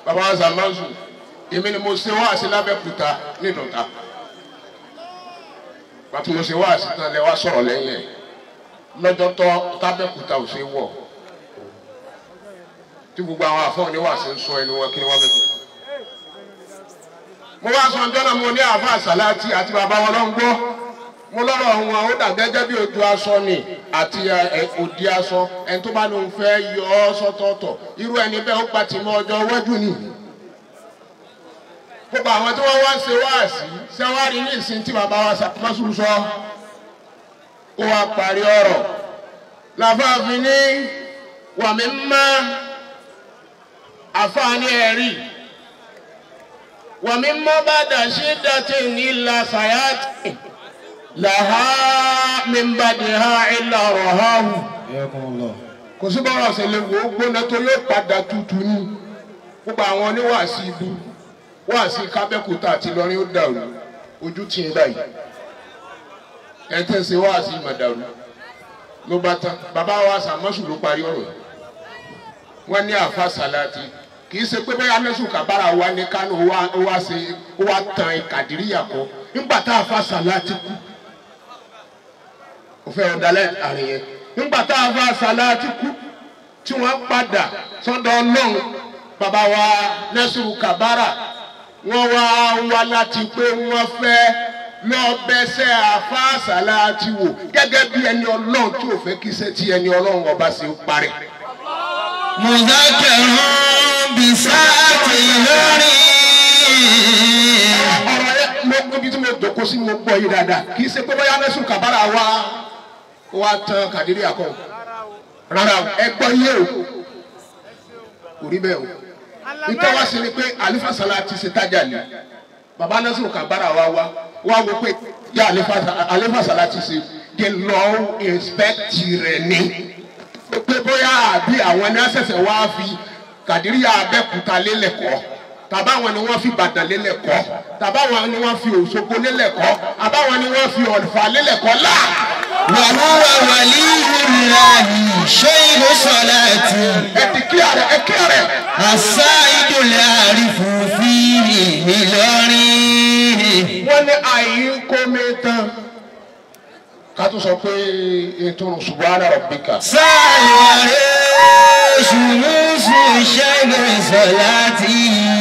bàbá wa sàmánsù èmi ni mo ṣe wáàsí lábẹ́kúta nínú ta bàtí mo ṣe wáàsí tán lẹ wá sọ̀rọ̀ lẹ́yìn ẹ̀ lọ́jọ́ tọ́ tábẹ́kúta ò ṣe wọ̀ tí gbogbo àwọn àfọ̀n ní wàásù ń sọ ẹnu wọn kí ni wọ́n fẹ́ sọ. mo wá sọ ọjọ́ náà mo ní àáfàá sàláàtì àti bàbá wọn lọ́n gbọ́ mo lọ́rọ̀ wọn ó dà gẹ́gẹ́ bí ojú aṣọ ni àti òdi aṣọ ẹni tó bá lóun fẹ́ yọ ọ́ sọ́tọ̀ọ̀tọ̀ irú ẹni bẹ́ẹ̀ ó gbà tì mọ́ ọjọ́ iwájú ni. gbogbo àwọn tí wọ́n wá ṣe wáàsí ṣẹ́wárí ní ìsìn tí bàbá wa sàmásù sọ ó wá parí ọ̀rọ̀ làfáàfin ní wàmí máa àfààní ẹ̀rí wàmí mọ́ bá dà sí dàtí nílà sàyàtì làhá mímbàdì ha ìlà rọ̀háhù. kò sí bọ́rọ̀ ọ̀sẹ̀ lè wò ó gbóná tó yóò padà tutù ní gbogbo àwọn oníwàásí ibu wàásí kábẹ́kúta àti lọ́rin ó dàrú ojú tì ń báyìí ẹ̀ tẹ́ ṣe wàásí ìmọ̀dàrú ló bá tán bàbá wa sàmọ́sù ló parí ọ̀rọ̀ yìí wọ́n ní àfa sàláàtì kì í ṣe pé bẹ́ẹ̀ anẹ́sù kàbára wa ní kánò ó wá ṣe ó wá tan ìkàdíríyà kọ nígbà tá àfa sàláàtì kú ó fẹ́ ọ̀dàlẹ̀ àrùn yẹn nígbà tá àfa sàláàtì kú tí wọ́n padà sọ́dọ̀ ọlọ́run bàbá wa nẹ́sùrù kàbára wọ́n wá wá láti pé wọ́n fẹ́ lọ bẹsẹ̀ àfa sàláàtì wò gẹ́gẹ́ bí ẹni ọlọ́run tí ò fẹ́ kí iṣẹ́ tí ẹni ọlọ́run ọba ṣe parí mùdákẹ́rún bisáàtì lórí. ọ̀rọ̀ yẹn mo níbi tí mo dòkó sí mo gbọ́ yìí dáadáa kì í ṣe pé bóyá mẹ́sùn kàbára wa wa tán kàdírí àkọ́ rárá o ẹ gbọ́ yé o kò rí bẹ́ẹ̀ o nítorí wá sí ni pé àlífà sàlá ti ṣe tájà ni bàbá nẹ́sùn kàbára wa wá wá wo pé yá àlífà sàlá ti ṣe the law inspect rẹ̀ ni pé bóyá àbí àwọn ẹni àṣẹ̀ṣẹ̀ wá fi kàdíríyà abẹ́kúta lélẹ̀ kọ́ tàbáwọn ni wọ́n fi Ìbàdàn lélẹ̀ kọ́ tàbáwọn ni wọ́n fi Òṣogbo lélẹ̀ kọ́ àbáwọn ni wọ́n fi Ọ̀fà lélẹ̀ kọ́ là. wàhúwà wàlíyùláhi ṣéyìn sọláàtì. ẹ ti kí àrẹ ẹ kí àrẹ. àṣà ìdòlè àrífò fi Ìlọrin. wọ́n ní àyè ń kó mi tán ká tó sọ pé ètò subhana rabbika. sáà wàrẹ́ ṣùgbọ́n ṣẹ́gun sọláàtì.